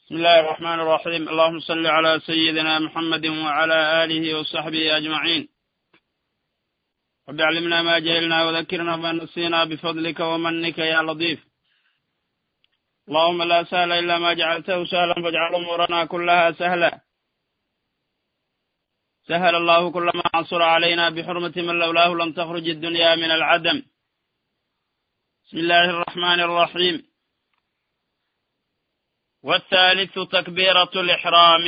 بسم الله الرحمن الرحيم اللهم صل على سيدنا محمد وعلى آله وصحبه أجمعين رب علمنا ما جهلنا وذكرنا ما نسينا بفضلك ومنك يا لطيف اللهم لا سهل إلا ما جعلته سهلا فاجعل أمورنا كلها سهلا سهل الله كل ما عصر علينا بحرمة من لولاه لم تخرج الدنيا من العدم بسم الله الرحمن الرحيم والثالث تكبيرة الإحرام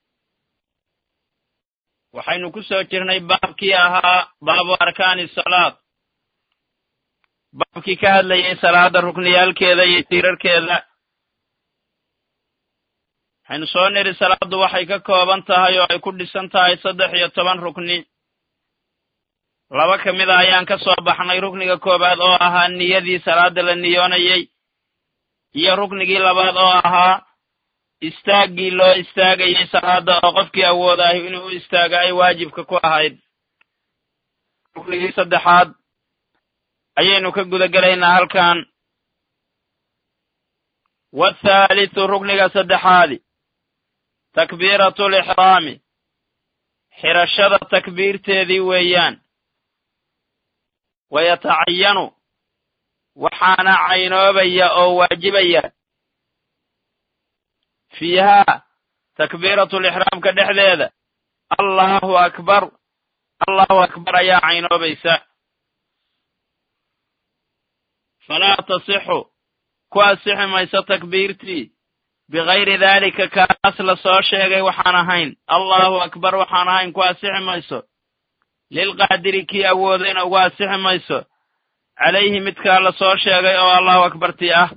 waxaynu ku soo jirnay baabkii ahaa baabu arkaani salaad baabkii ka hadlayay salaada rukniyaalkeeda iyo tiirarkeeda waxaynu soo niri salaaddu waxay ka kooban tahay oo ay ku dhisan tahay saddex iyo toban rukni laba ka mid a ayaan ka soo baxnay rukniga koowaad oo ahaa niyadii salaada la niyoonayey iyo ruknigii labaad oo ahaa istaaggii loo istaagayay salaada oo qofkii awoodaayo inuu u istaago ay waajibka ku ahayd ruknigii saddexaad ayaynu ka guda gelaynaa halkan wathaalithu rukniga saddexaadi takbiiratu lixraami xirashada takbiirteedii weeyaan wayatacayanu waxaana caynoobaya oo waajibaya fiihaa takbiiratulixraamka dhexdeeda allahu akbar allahu akbar ayaa caynoobaysa falaa tasixu ku asixi mayso takbiirtii bikayri daalika kaas la soo sheegay waxaan ahayn allahu akbar waxaan ahayn ku asixi mayso lilqaadiri kii awoodayna ugu asixi mayso calayhi midkaa la soo sheegay oo allahu akbartii ah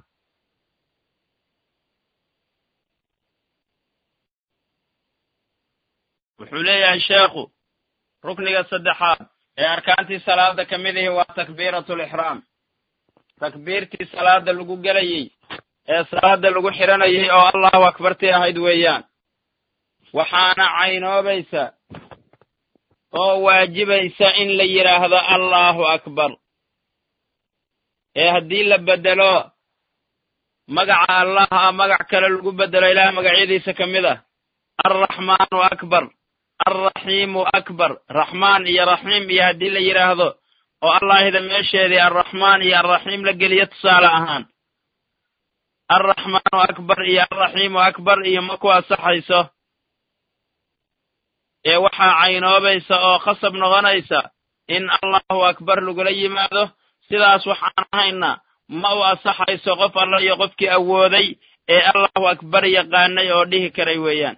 wuxuu leeyahay sheekhu rukniga saddexaad ee arkaantii salaada ka mid ihi waa takbiiratulixraam takbiirtii salaada lagu gelayey ee salaada lagu xiranayay oo allahu akbartii ahayd weeyaan waxaana caynoobaysa oo waajibaysa in la yidhaahdo allahu akbar ee haddii la beddelo magaca allah a magac kale lagu beddelo ilaah magacyadiisa ka mid ah alraxmaanu akbar alraxiimu akbar raxmaan iyo raxiim iyo haddii la yidhaahdo oo allaahida meesheedii alraxmaan iyo alraxiim la geliyo tusaale ahaan alraxmaanu akbar iyo alraxiimu akbar iyo ma ku asaxayso ee waxaa caynoobaysa oo khasab noqonaysa in allahu akbar lagula yimaado sidaas waxaan ahayna ma u asaxayso qof alla iyo qofkii awooday ee allahu akbar yaqaanay oo dhihi karay weeyaan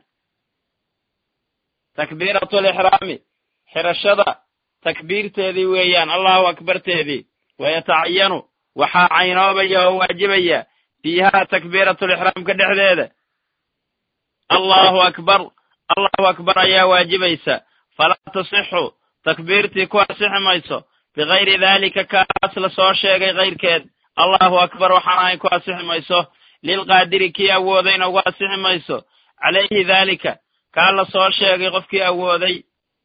takbiiratulixraami xirashada takbiirteedii weeyaan allahu akbarteedii wayatacayanu waxaa caynoobaya oo waajibaya fiihaa takbiiratulixraamka dhexdeeda allahu akbar allahu akbar ayaa waajibaysa falaa tasixu takbiirtii ku asixi mayso bikayri daalika kaas la soo sheegay kayrkeed allahu akbar waxaan ahayn ku asixi mayso lilqaadiri kii awoodayna ugu asixi mayso calayhi daalika kaa la soo sheegay qofkii awooday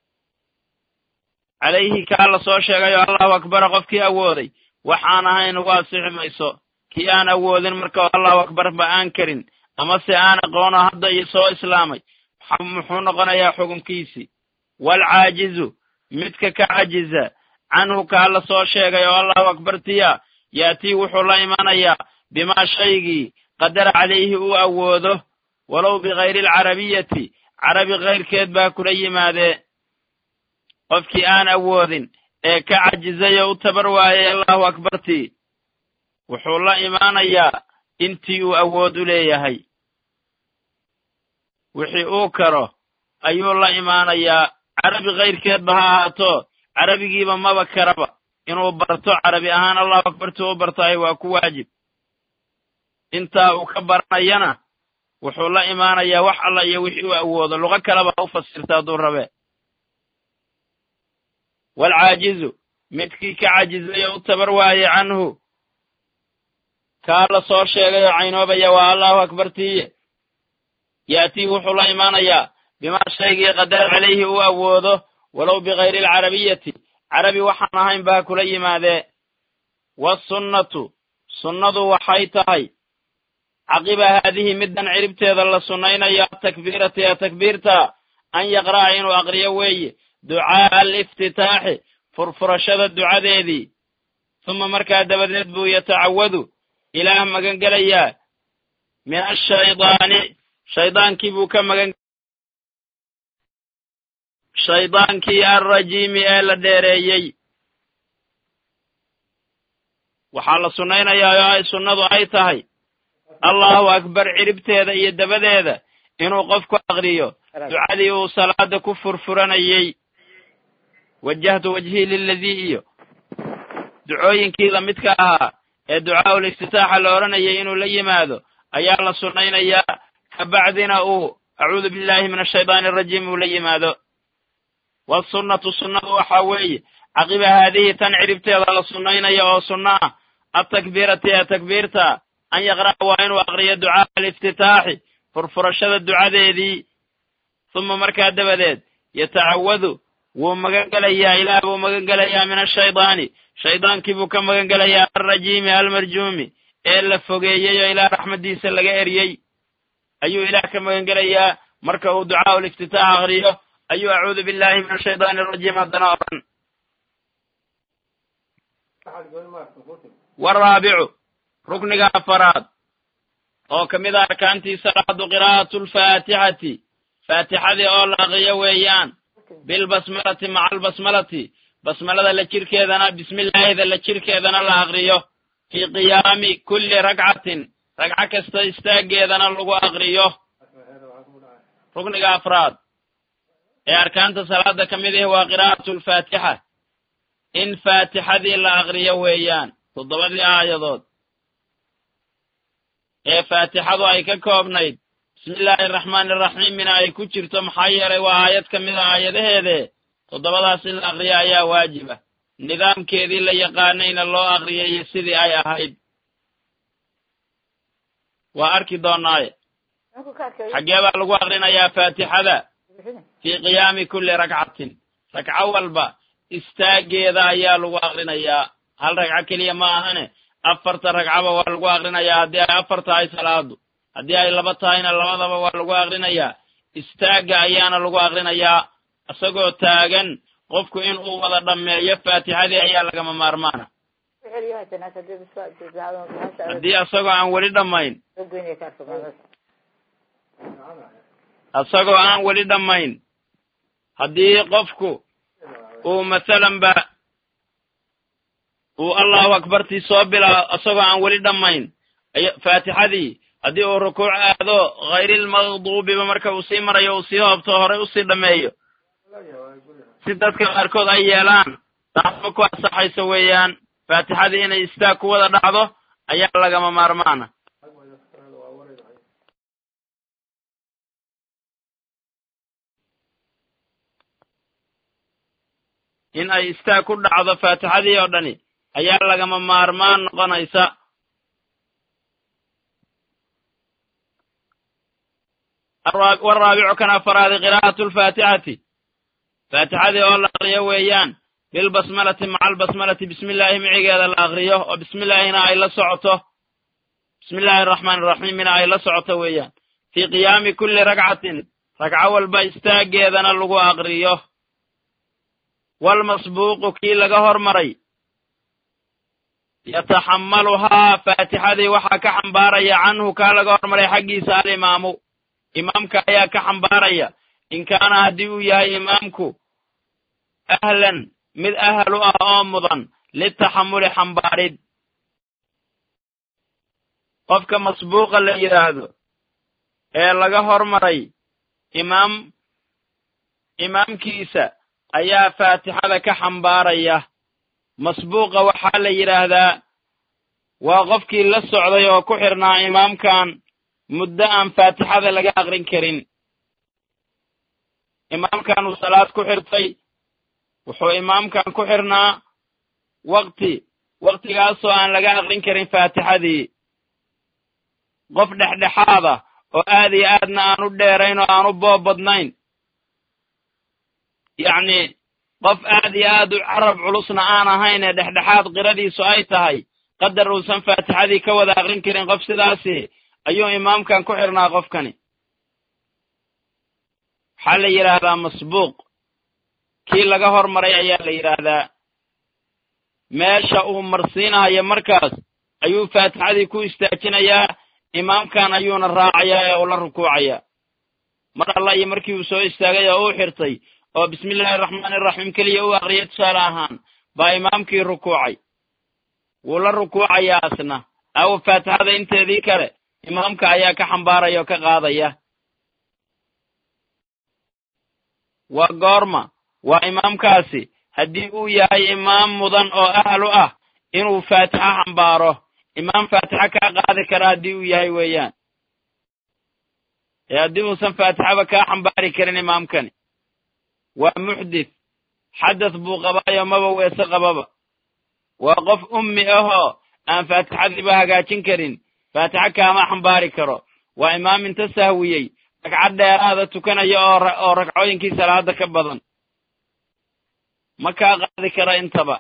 calayhi kaa la soo sheegay oo allahu akbara qofkii awooday waxaan ahayn ugu asixi mayso kii aan awoodin marka allahu akbar ba aan karin amase aan aqoono hadda iyo soo islaamay muxuu noqonayaa xukunkiisii waalcaajizu midka ka cajiza canhu kaa la soo sheegay oo allahu akbartiya yaatii wuxuu la imanayaa bimaa shaygii qadara calayhi uu awoodo walow bikayri alcarabiyati carabi kayrkeed baa kula yimaadee qofkii aan awoodin ee ka cajizay oo u tabar waayay allahu akbartii wuxuu la imaanayaa intii uu awood u leeyahay wixii uu karo ayuu la imaanayaa carabi kayrkeedba ha ahaato carabigiiba maba karaba inuu barto carabi ahaan allahu akbartii u bartahay waa ku waajib intaa uu ka baranayana wuxuu la imaanayaa wax alla iyo wixii uu awoodo luqo kaleba ha u fasirta hadduu rabe waalcaajizu midkii ka cajizay oo u tabar waayey canhu kaa la soo sheegay oo caynoobaya waa allahu akbartiiye yaatii wuxuu la imaanayaa bimaa shaygii qadara calayhi uu awoodo walow bikayri alcarabiyati carabi waxaan ahayn baa kula yimaadee waasunnatu sunnadu waxay tahay caqiba haadihi middan ciribteeda la sunnaynayo atakbiirati ee takbiirta an yaqra'a inuu aqriyo weeye ducaa'a aliftitaaxi furfurashada ducadeedii uma markaa dabadeed buu yatacawadu ilaah magan gelayaa min ashaydaani shaydaankii buu ka magan shaydaankii alrajiimi ee la dheereeyey waxaa la sunnaynayaa oo ay sunnadu ay tahay allahu akbar ciribteeda iyo dabadeeda inuu qofku aqriyo ducadii uu salaada ku furfuranayey wajahtu wajhii liladii iyo ducooyinkii lamidka ahaa ee ducaa'ul iftitaaxa la odhanayay inuu la yimaado ayaa la sunnaynayaa kabacdina uu acuudu billahi min ashaydaani arajiim uu la yimaado wasunnatu sunnadu waxaa weeye caqiba haadihi tan ciribteeda la sunnaynaya oo sunno ah atakbiirati ee takbiirta an yaqra'a waa inuu aqriyo ducaa'a aliftitaaxi furfurashada ducadeedii uma markaa dabadeed yatacawadu wuu magan gelayaa ilaah buu magan gelayaa min ashaydaani shaydaankii buu ka magan gelayaa alrajiimi almarjuumi ee la fogeeyey oo ilaah raxmaddiisa laga eryey ayuu ilaah ka magan gelayaa marka uu ducaa'u liftitaax aqriyo ayuu acuudu billahi min ashaydaani arajiim haddana odhan waraabicu rukniga afaraad oo ka mid a arkaantii salaadu qiraa'atu alfaatixati faatixadii oo la aqriyo weeyaan bilbasmalati maca albasmalati basmalada la jirkeedana bismillaahida la jirkeedana la aqriyo fii qiyaami kulli ragcatin ragco kasta istaaggeedana lagu aqriyo rukniga afraad ee arkaanta salaada ka mid ahi waa qiraa'atu alfaatixa in faatixadii la aqriyo weeyaan toddobadii aayadood ee faatixadu ay ka koobnayd bismillaahi araxmaani araxiimina ay ku jirto maxaa yeelay waa aayad ka mid a aayadaheede toddobadaas in la aqriyo ayaa waajiba nidaamkeedii la yaqaanayna loo aqriyayo sidii ay ahayd waa arki doonaaye xaggee baa lagu aqrinayaa faatixada fii qiyaami kulli ragcatin ragco walba istaaggeeda ayaa lagu aqrinayaa hal ragco keliya ma ahane afarta ragcaba waa lagu aqrinayaa haddii ay afar tahay salaadu haddii ay laba tahayna labadaba waa lagu aqrinayaa istaagga ayaana lagu aqrinayaa isagoo taagan qofku in uu wada dhammeeyo faatixadii ayaa lagama maarmaana haddii isagoo aan weli dhammayn isagoo aan weli dhammayn haddii qofku uu masalan ba uu allahu akbartii soo bilaa isagoo aan weli dhammayn faatixadii haddii uu rukuuc aado khayrilmaqduubiba marka uu sii marayo uu sii hoobto horey usii dhammeeyo si dadka qaarkood ay yeelaan taasma ku ansaxayso weeyaan faatixadii inay istaag ku wada dhacdo ayaa lagama maarmaana in ay istaag ku dhacdo faatixadii oo dhani ayaa lagama maarmaan noqonaysa waraabicu kan afaraadi qiraa'atu alfaatixati faatixadii oo la aqriyo weeyaan bilbasmalati maca albasmalati bismillaahi micigeeda la aqriyo oo bismillaahina ay la socoto bismillahi araxmaani araxiimina ay la socoto weeyaan fii qiyaami kulli ragcatin ragco walba istaaggeedana lagu aqriyo walmasbuuqu kii laga hormaray yataxammaluhaa faatixadii waxaa ka xambaaraya canhu kaa laga hormaray xaggiisa alimaamu imaamka ayaa ka xambaaraya in kaana haddii uu yahay imaamku ahlan mid ahal u ah oo mudan litaxamuli xambaarid qofka masbuuqa la yidhaahdo ee laga hormaray imaam imaamkiisa ayaa faatixada ka xambaaraya masbuuqa waxaa la yidhaahdaa waa qofkii la socday oo ku xirnaa imaamkan muddo aan faatixada laga aqrin karin imaamkan uu salaad ku xirtay wuxuu imaamkan ku xirnaa wakti waktigaasoo aan laga aqrin karin faatixadii qof dhexdhexaada oo aad iyo aadna aan u dheerayn oo aan u boob badnayn yacni qof aad iyo aad u carab culusna aan ahayn ee dhexdhexaad qiradiisu ay tahay qadar uusan faatixadii ka wada aqrin karin qof sidaasi ayuu imaamkan ku xidhnaa qofkani waxaa la yidhaahdaa masbuuq kii laga hormaray ayaa la yidhaahdaa meesha uu marsiinahayo markaas ayuu faatixadii ku istaajinayaa imaamkan ayuuna raacayaa ee ula rukuucayaa mar alla iyo markii uu soo istaagay oo uu xirtay oo bismi illaahi araxmaani iraxiim keliya u aqriyay tusaale ahaan baa imaamkii rukuucay wuu la rukuucayaa asna aw faatixada inteedii kale imaamka ayaa ka xambaaraya oo ka qaadaya waa goorma waa imaamkaasi haddii uu yahay imaam mudan oo ahlu ah inuu faatixa xambaaro imaam faatixa kaa qaadi kara haddii uu yahay weeyaan ee haddii uusan faatixaba kaa xambaari karin imaamkani waa muxdith xadath buu qabaayo maba weese qababa waa qof ummi ahoo aan faatixadiiba hagaajin karin faatixa kaama xambaari karo waa imaam inta sahwiyey ragcad dheeraada tukanaya oo oo ragcooyinkii salaada ka badan ma kaa qaadi kara intaba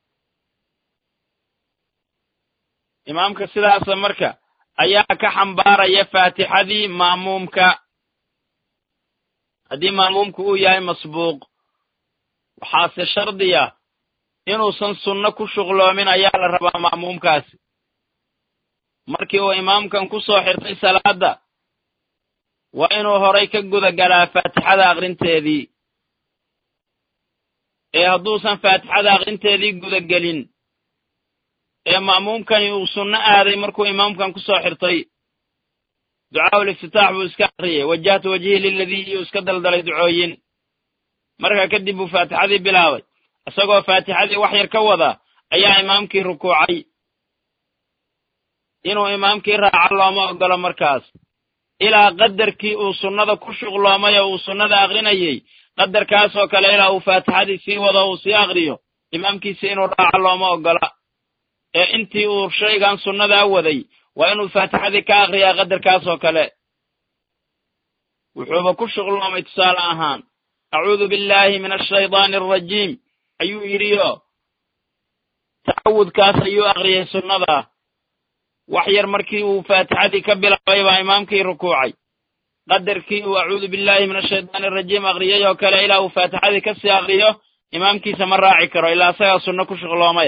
imaamka sidaasa marka ayaa ka xambaaraya faatixadii ma'muumka haddii ma'muumku uu yahay masbuuq waxaase shardiya inuusan sunno ku shuqloomin ayaa la rabaa ma'muumkaasi markii uu imaamkan ku soo xirtay salaadda waa inuu horay ka guda galaa faatixada aqrinteedii ee hadduusan faatixada aqrinteedii gudagelin ee ma'muumkani uu sunno aaday markuu imaamkan ku soo xirtay ducaa'ul iftitaax buu iska akriyay wajahtu wajhii liladii iyuu iska daldalay ducooyin markaa kadib buu faatixadii bilaabay isagoo faatixadii wax yar ka wada ayaa imaamkii rukuucay inuu imaamkii raaco looma oggolo markaas ilaa qadarkii uu sunnada ku shuqloomay oo uu sunnada aqrinayey qadarkaasoo kale ilaa uu faatixadii sii wado uu sii aqriyo imaamkiisi inuu raaco looma oggola ee intii uu shaygan sunnadaa waday waa inuu faatixadii ka aqriyaa qadarkaasoo kale wuxuuba ku shuqloomay tusaale ahaan acuudu billaahi min ashaydaani alrajiim ayuu yidhiyo tacawudkaas ayuu aqriyay sunnada wax yar markii uu faatixadii ka bilaabay baa imaamkii rukuucay qadarkii uu acuudu billaahi min ashaydaani arajiim aqriyay oo kale ilaa uu faatixadii ka sii aqriyo imaamkiisa ma raaci karo ilaa isagaa sunno ku shuqloomay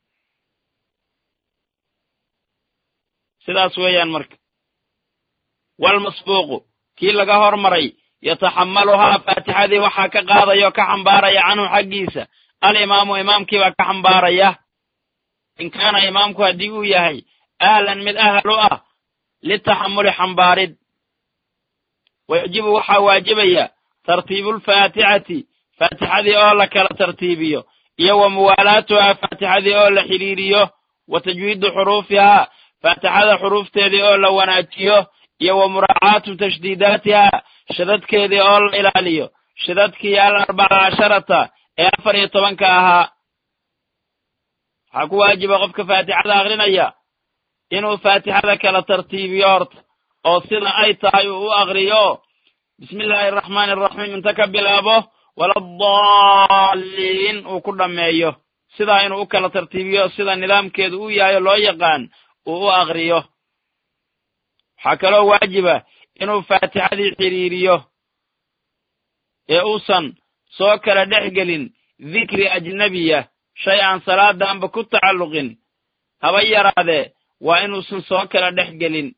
sidaas weeyaan marka walmasbuuqu kii laga hormaray yataxammaluhaa faatixadii waxaa ka qaadaya oo ka xambaaraya canhu xaggiisa alimaamu imaamkiibaa ka xambaaraya in kaana imaamku haddii uu yahay ahlan mid ahal u ah litaxamuli xambaarid wayajibu waxaa waajibaya tartiibulfaatixati faatixadii oo la kala tartiibiyo iyo wa muwaalaatuhaa faatixadii oo la xidhiiriyo wa tajwiidu xuruufihaa faatixada xuruufteedii oo la wanaajiyo iyo wa muraacaatu tashdiidaatihaa shadadkeedii oo la ilaaliyo shadadkii al arbaca casharata ee afar iyo tobanka ahaa waxaa ku waajiba qofka faatixada akrinaya inuu faatixada kala tartiibiyo horta oo sida ay tahay uu u akriyo bismi illaahi araxmaani araxiim inta ka bilaabo waladaalliin uu ku dhammeeyo sidaa inuu u kala tartiibiyo sida nidaamkeedu u yahay oo loo yaqaan uu u akriyo waxaa kaloo waajiba inuu faatixadii xidhiiriyo ee uusan soo kala dhex gelin dikri ajnebiya shay aan salaadaanba ku tacalluqin haba yaraadee waa inuusan soo kala dhex gelin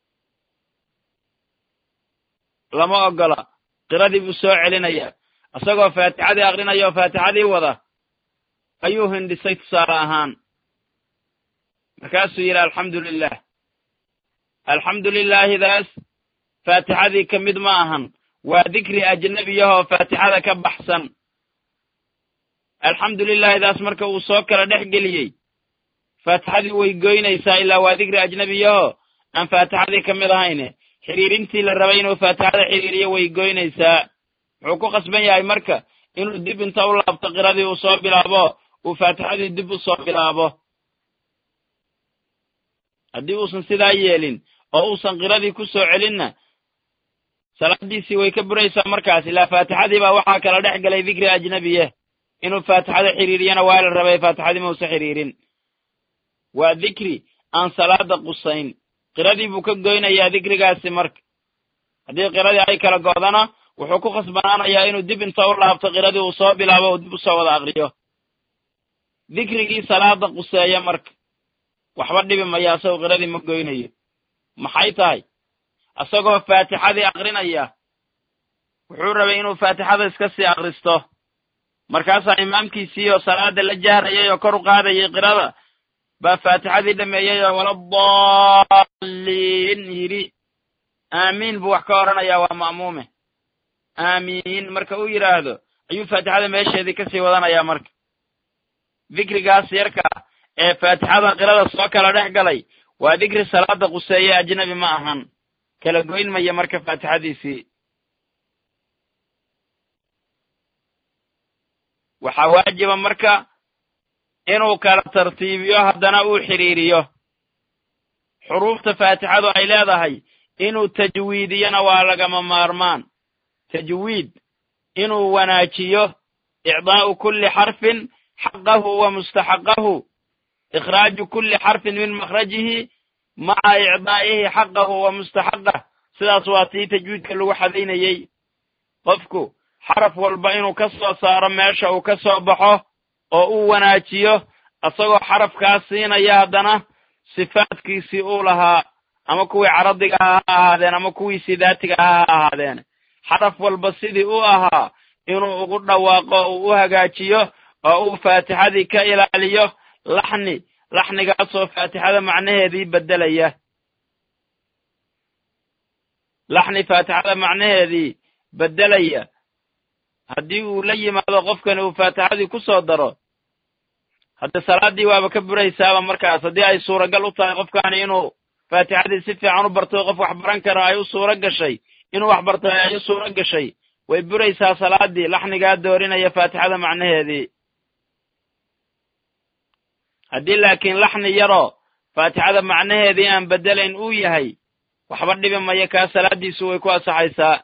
lama oggola qiradii buu soo celinaya isagoo faatixadii akrinaya oo faatixadii wada ayuu hindhisay tusaale ahaan markaasuu yidhi alxamdu lilah alxamdu lilaahidaas faatixadii ka mid ma ahan waa dikri ajnebiyahoo faatixada ka baxsan alxamdu lilaahidaas marka uu soo kala dhex geliyey faatixadii way goynaysaa ilaa waa dikri ajnebiyahoo aan faatixadii ka mid ahayne xidhiirintii la rabay inuu faatixada xidhiiriyo way goynaysaa wuxuu ku qasban yahay marka inuu dib inta u laabto qiradii uu soo bilaabo uu faatixadii dib u soo bilaabo haddii uusan sidaa yeelin oo uusan qiradii ku soo celinna salaadiisii way ka buraysaa markaas ilaa faatixadii baa waxaa kala dhex galay dikri ajnebiye inuu faatixada xidhiiriyana waa la rabay faatixadii mausa xidhiirin waa dikri aan salaada qusayn qiradii buu ka goynayaa dikrigaasi marka haddii qiradii ay kala go'dana wuxuu ku khasbanaanayaa inuu dib inta u laabto qiradii uu soo bilaabo uu dib u soo wada aqriyo dikrigii salaada quseeya marka waxba dhibi maya asagoo qiradii ma goynayo maxay tahay asagoo faatixadii aqrinaya wuxuu rabay inuu faatixada iska sii akristo markaasaa imaamkiisii oo salaada la jahrayay oo kor u qaadayay qirada baa faatixadii dhameeyey oo waladaalliin yidhi aamiin buu wax ka odhanayaa waa ma'muume aamiin marka uu yidhaahdo ayuu faatixada meesheedii kasii wadanayaa marka dikrigaas yarka ee faatixada qirada soo kala dhex galay waa dikri salaada quseeye ajnabi ma ahan kala goyn maya marka faatixadiisii waxaa waajiba marka inuu kala tartiibiyo haddana uu xidhiiriyo xuruufta faatixadu ay leedahay inuu tajwiidiyona waa lagama maarmaan tajwiid inuu wanaajiyo icdaa'u kulli xarfin xaqahu wa mustaxaqahu ikhraaju kulli xarfin min makhrajihi maca icdaa'ihi xaqahu wa mustaxaqah sidaas waa tii tajwiidka lagu xadaynayey qofku xaraf walba inuu ka soo saaro meesha uu ka soo baxo oo uu wanaajiyo isagoo xarafkaas siinaya haddana sifaadkiisii uu lahaa ama kuwii caradiga ah ha ahaadeen ama kuwiisii daatiga ah ha ahaadeen xaraf walba sidii u ahaa inuu ugu dhawaaqo uu u hagaajiyo oo uu faatixadii ka ilaaliyo laxni laxnigaasoo faatixada macnaheedii beddelaya laxni faatixada macnaheedii beddelaya haddii uu la yimaado qofkani uu faatixadii ku soo daro haddii salaaddii waaba ka buraysaaba markaas haddii ay suuragal u tahay qofkani inuu faatixadii si fiican u barto qof wax baran karo ay u suuro gashay inuu wax barto ay u suuro gashay way buraysaa salaaddii laxnigaa doorinaya faatixada macnaheedii haddii laakiin laxni yaroo faatixada macnaheedii aan beddelayn uu yahay waxba dhibi maya kaa salaaddiisu way ku asaxaysaa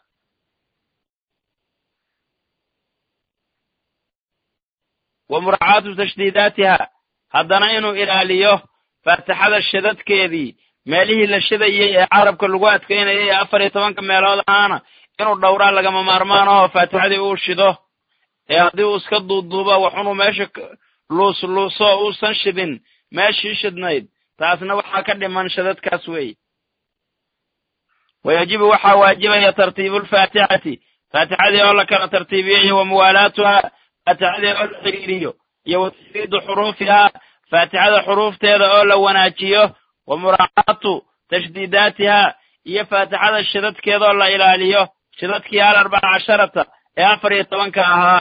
wa muraacaatu tashdiidaatiha haddana inuu ilaaliyo faatixada shadadkeedii meelihii la shadayey ee carabka lagu adkaynayay ee afar iyo tobanka meelood ahaana inuu dhowraa lagama maarmaan ahoo faatixadii uu shido ee haddii uu iska duuduubo waxunuu meesha luus luuso uusan shidin meeshii shidnayd taasna waxaa ka dhiman shadadkaas weeye wayajibu waxaa waajibaya tartiibulfaatixati faatixadii oo la kala tartiibiyo iyo wa muwaalaatuha faatixadii oo la xiriiriyo iyo wa tasdiidu xuruufihaa faatixada xuruufteeda oo la wanaajiyo wa muraacaatu tashdiidaatiha iyo faatixada shidadkeedaoo la ilaaliyo shidadkii al arbaca casharata ee afar iyo tobanka ahaa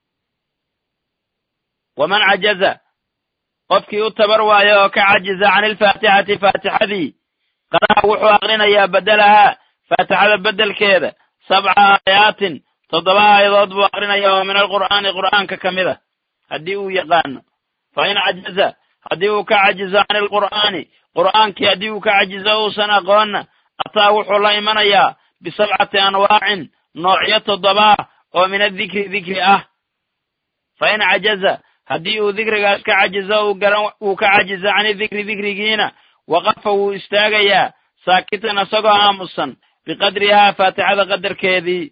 waman cajaza qofkii u tabar waayo oo ka cajiza can ilfaatixati faatixadii qara'a wuxuu aqrinayaa beddelahaa faatixada beddelkeeda sabca aayaatin toddoba aayadood buu aqrinaya oo min alqur'aani qur'aanka ka mid a haddii uu yaqaano fa in cajaza haddii uu ka cajizo can ilqur'aani qur'aankii haddii uu ka cajizo uusan aqoonna ataa wuxuu la imanayaa bisabcati anwaacin noocyo toddobaa oo min adikri dikri ah fa in cajaza haddii uu dikrigaas ka cajizo uu ka cajizo cani dikri dikrigiina waqafa wuu istaagayaa saakitan isagoo aamusan biqadrihaa faatixada qadarkeedii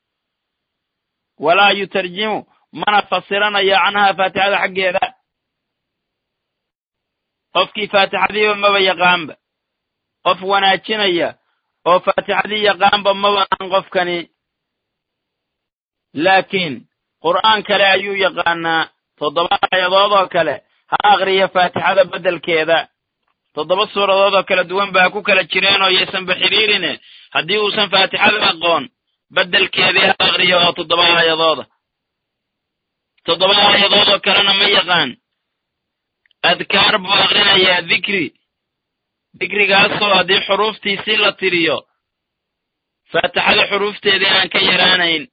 walaa yutarjimu mana fasiranayo canhaa faatixada xaggeeda qofkii faatixadiiba maba yaqaanba qof wanaajinaya oo faatixadii yaqaanba maba ahan qofkani laakiin qur'aan kale ayuu yaqaanaa toddoba aayadood oo kale ha aqriya faatixada beddelkeeda toddoba suuradood oo kala duwan baa ku kala jireen oo yaysanba xidhiirine haddii uusan faatixada aqoon beddelkeedii ha aqriyo oo toddoba aayadooda toddoba aayadood oo kalena ma yaqaan adkaar buu aqrinayaa dikri dikrigaasoo haddii xuruuftiisii la tiriyo faatixada xuruufteedii aan ka yaraanayn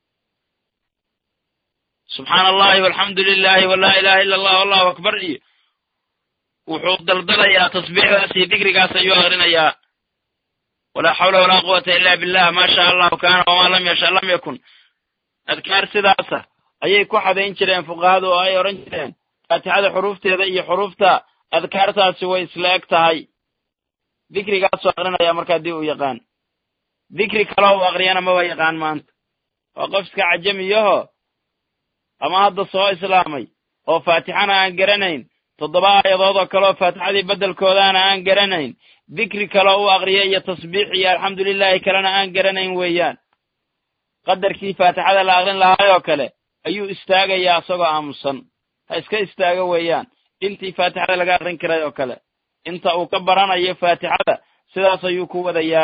subxaana allahi walxamdu lilahi walaa ilaha illa allah allahu akbar iyo wuxuu daldalayaa tasbiixdaas iyo dikrigaas ayuu aqrinayaa walaa xawla walaa quwata ila billah maa shaa allahu kaana wamaa lam yasha lam yakun adkaar sidaasa ayay ku xadayn jireen fuqahadu oo ay odhan jireen faatixada xuruufteeda iyo xuruufta adkaartaasi way isla eg tahay dikrigaasuu aqrinaya marka haddii uu yaqaan dikri kaloo uu aqriyana maba yaqaan maanta waa qof iska cajamiyaho ama hadda soo islaamay oo faatixana aan garanayn toddoba aayadood oo kaleoo faatixadii beddelkoodaana aan garanayn dikri kaloo u aqriya iyo tasbiix iyo alxamdulilaahi kalena aan garanayn weeyaan qadarkii faatixada la aqrin lahaayoo kale ayuu istaagayaa isagoo aamusan ha iska istaago weeyaan intii faatixada laga aqrin karay oo kale inta uu ka baranayo faatixada sidaas ayuu ku wadayaa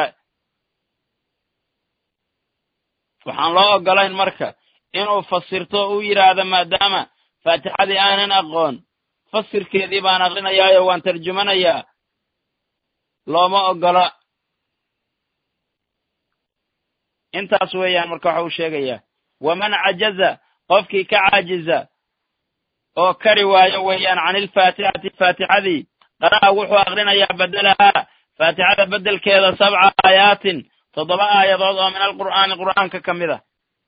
waxaan loo oggolayn marka inuu fasirto o u yidhaahdo maadaama faatixadii aanan aqoon fasirkeedii baan aqrinayaayo waan tarjumanayaa looma oggola intaas weeyaan marka waxa uu sheegayaa waman cajaza qofkii ka caajiza oo kari waayo weeyaan can ilfaatixati faatixadii qara'a wuxuu aqrinayaa bedelahaa faatixada beddelkeeda sabca aayaatin toddoba aayadood oo min alqur'aani qur'aanka ka mid a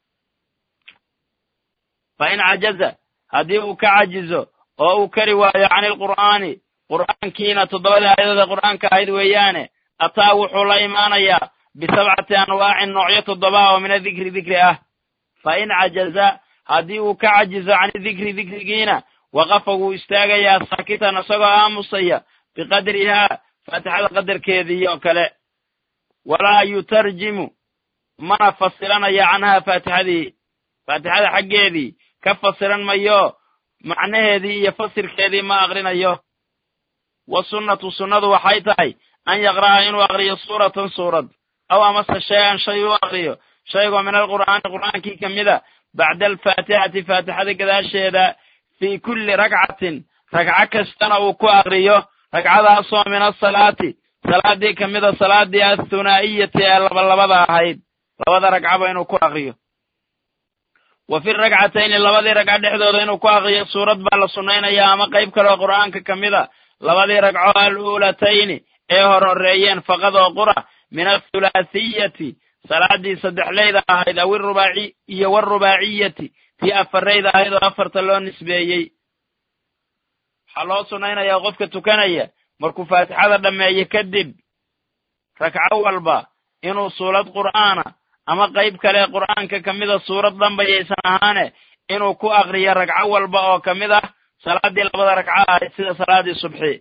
fa in cajaza haddii uu ka cajizo oo uu kari waayo can ilqur'aani qur'aankiina toddobada aayadooda qur'aanka ahayd weeyaane ataa wuxuu la imaanayaa bisabcati anwaacin noocyo toddoba oo min adikri dikri ah fa in cajaza haddii uu ka cajizo can dikri dikrigiina waqafa wuu istaagayaa saakitan isagoo aamusaya biqadrihaa faatixada qadarkeedii oo kale walaa yutarjimu mana fasiranaya canhaa faatixadii faatixada xaggeedii ka fasiran mayo macnaheedii iyo fasirkeedii ma aqrinayo wa sunnatu sunnadu waxay tahay an yaqra'a inuu aqriyo suuratan suurad aw amase shay-an shay u aqriyo shaygoo min alqur'aani qur'aankii ka mida bacda alfaatixati faatixada gadaasheeda fii kulli ragcatin ragco kastana uu ku aqriyo ragcadaasoo min asalaati salaaddii ka mida salaaddii athunaa'iyati ee labalabada ahayd labada ragcaba inuu ku aqriyo wa fi ragcatayni labadii ragco dhexdooda inuu ku aqriyo suurad baa la sunnaynayaa ama qayb kaleoo qur'aanka ka mida labadii ragco al-uulatayni ee hor horreeyeen faqad oo qura min athulaahiyati salaaddii saddexleyda ahayd aw irubaaci iyo warubaaciyati tii afarrayda ahayd oo afarta loo nisbeeyey waxaa loo sunnaynayaa qofka tukanaya markuu faatixada dhammeeye kadib ragco walba inuu suurad qur'aana ama qayb kale qur'aanka ka mida suurad dhambayaysan ahaane inuu ku aqriyo ragco walba oo ka mid ah salaaddii labada ragco ahayd sida salaaddii subxi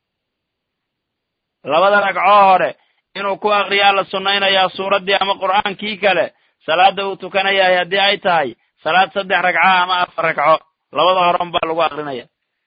labada ragco hore inuu ku aqriyaa la sunnaynayaa suuraddii ama qur'aankii kale salaadda uu tukanayahay haddii ay tahay salaad saddex ragca ama afar ragco labada horan baa lagu aqrinaya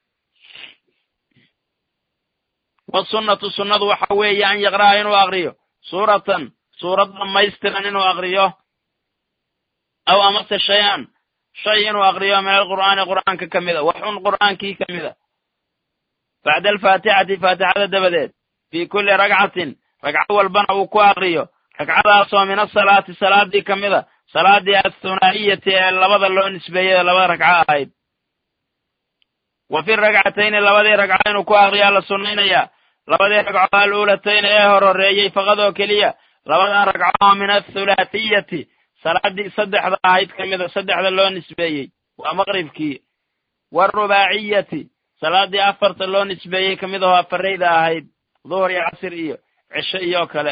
wasunnatu sunnadu waxa weeye an yaqra'a inuu aqriyo suuratan suurad dhammaystiran inuu aqriyo aw amase shay-an shay inuu aqriyo min alqur'aani qur'aanka ka mida waxun qur'aankii ka mida bacda alfaatixati faatixada dabadeed fii kulli ragcatin ragco walbana uu ku aqriyo ragcadaasoo min asalaati salaaddii ka mida salaaddii athunaa'iyati ee labada loo nisbeeyey labada ragco ahayd wa fi ragcatayni labadii ragco inuu ku aqriyaa la sunnaynayaa labadii ragco al-uulatayni ee hor horreeyey faqad oo keliya labadan ragco min athulaahiyati salaaddii saddexda ahayd ka mida saddexda loo nisbeeyey waa maqribkii waarubaaciyati salaaddii afarta loo nisbeeyey ka mid ahoo afarrayda ahayd duhur iyo casir iyo cisho iyo kale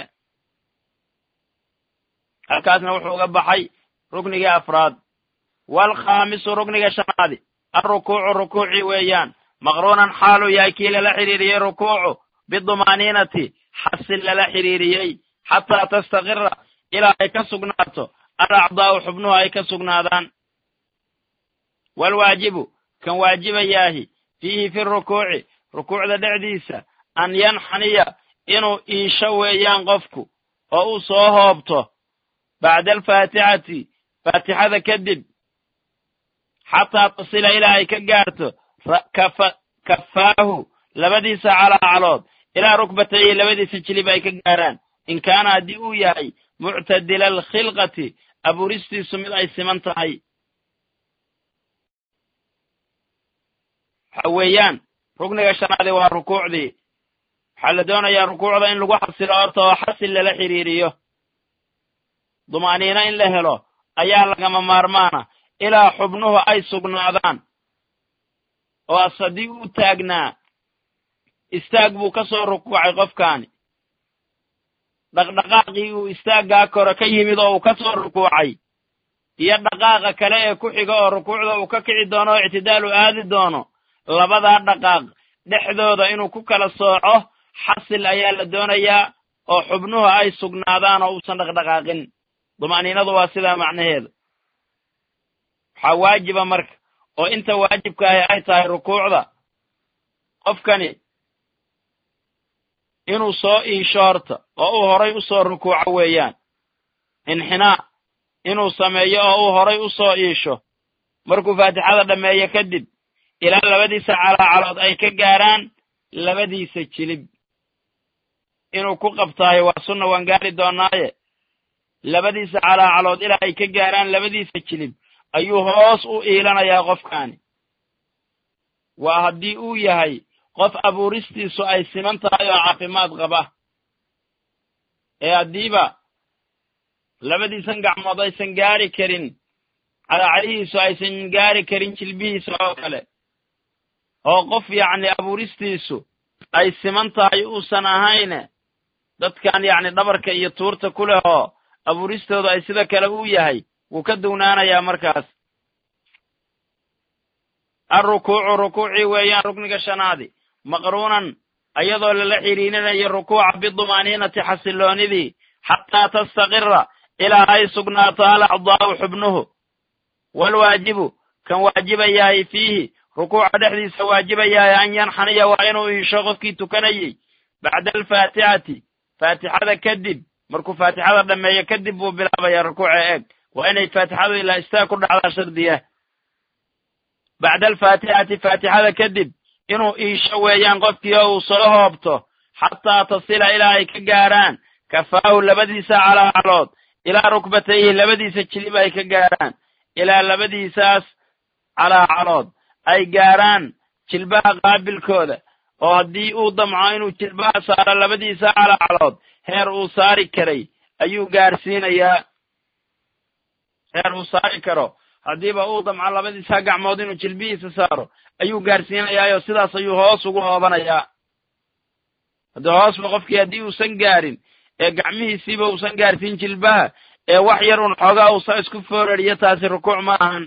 halkaasna wuxuu uga baxay ruknigii afraad waalkhaamisu rukniga shanaadi alrukuucu rukuucii weeyaan maqruunan xaaluu yahay kii lala xidhiiriyey rukuucu bidumaaniinati xasil lala xidhiiriyey xataa tastaqira ilaa ay ka sugnaato alacdaa'u xubnuhu ay ka sugnaadaan waalwaajibu kan waajibayaahi fiihi fi rukuuci rukuucda dhexdiisa an yanxaniya inuu iisho weeyaan qofku oo uu soo hoobto bacda alfaatixati faatixada kadib xataa tasila ilaa ay ka gaarto kafaahu labadiisa calaacalood ilaa rukbatayhi labadiisa jilib ay ka gaaraan in kaana haddii uu yahay muctadila alkhilqati abuuristiisu mid ay siman tahay waxa weeyaan rukniga shanaadi waa rukuucdii waxaa la doonayaa rukuucda in lagu xasilo horta oo xasil lala xidhiiriyo dumaaniino in la helo ayaa lagama maarmaana ilaa xubnuhu ay sugnaadaan oo as haddii uu taagnaa istaag buu ka soo rukuucay qofkaani dhaqdhaqaaqii uu istaaggaa kore ka yimid oo uu ka soo rukuucay iyo dhaqaaqa kale ee ku xiga oo rukuucda uu ka kici doono oo ictidaal u aadi doono labadaa dhaqaaq dhexdooda inuu ku kala sooco xasil ayaa la doonayaa oo xubnuhu ay sugnaadaan oo uusan dhaqdhaqaaqin duma'niinadu waa sidaa macnaheedu waxaa waajiba marka oo inta waajibkaahi ay tahay rukuucda qofkani inuu soo iisho horta oo uu horay u soo rukuuco weeyaan inxinaa inuu sameeyo oo uu horay u soo iisho markuu faatixada dhammeeyo kadib ilaa labadiisa calaacalood ay ka gaaraan labadiisa jilib inuu ku qabtaayo waa sunna waan gaari doonaaye labadiisa calaacalood ilaa ay ka gaaraan labadiisa jilib ayuu hoos u iilanayaa qofkaani waa haddii uu yahay qof abuuristiisu ay siman tahay oo caafimaad qaba ee haddiiba labadiisan gacmood aysan gaari karin calaacalihiisu aysan gaari karin jilbihiisa oo kale oo qof yacni abuuristiisu ay siman tahay uusan ahayne dadkan yacni dhabarka iyo tuurta ku leh oo abuuristooda ay sida kale u yahay wuu ka dugnaanayaa markaas alrukuucu rukuucii weeyaan rukniga shanaadi maqruunan ayadoo lala xidhiirinayo rukuuca bidumaaniinati xasilloonidii xataa tastaqira ilaa ay sugnaato alacdaa'u xubnuhu waalwaajibu kan waajibayahay fiihi rukuuca dhexdiisa waajibayahay an yanxaniya waa inuu iisho qofkii tukanayey bacda alfaatixati faatixada kadib markuu faatixada dhammeeyo kadib buu bilaabayaa rukuuca eeg waa inay faatixadu ilaa istaag ku dhacdaa shardiya bacda alfaatixati faatixada kadib inuu iisho weeyaan qofkii oo uu soo hoobto xataa tasila ilaa ay ka gaaraan kafaahu labadiisa calaacalood ilaa rukbatayhi labadiisa jilib ay ka gaaraan ilaa labadiisaas calaacalood ay gaaraan jilbaha qaabilkooda oo haddii uu damco inuu jilbaha saaro labadiisa calaacalood heer uu saari karay ayuu gaarsiinayaa heer uu saari karo haddiiba uu damco labadiisa gacmood inuu jilbihiisa saaro ayuu gaarsiinayaayoo sidaas ayuu hoos ugu hoobanayaa haddii hoosba qofkii haddii uusan gaarin ee gacmihiisiiba uusan gaarsiin jilbaha ee wax yar un xoogaa uusa isku foorariyo taasi rukuuc ma ahan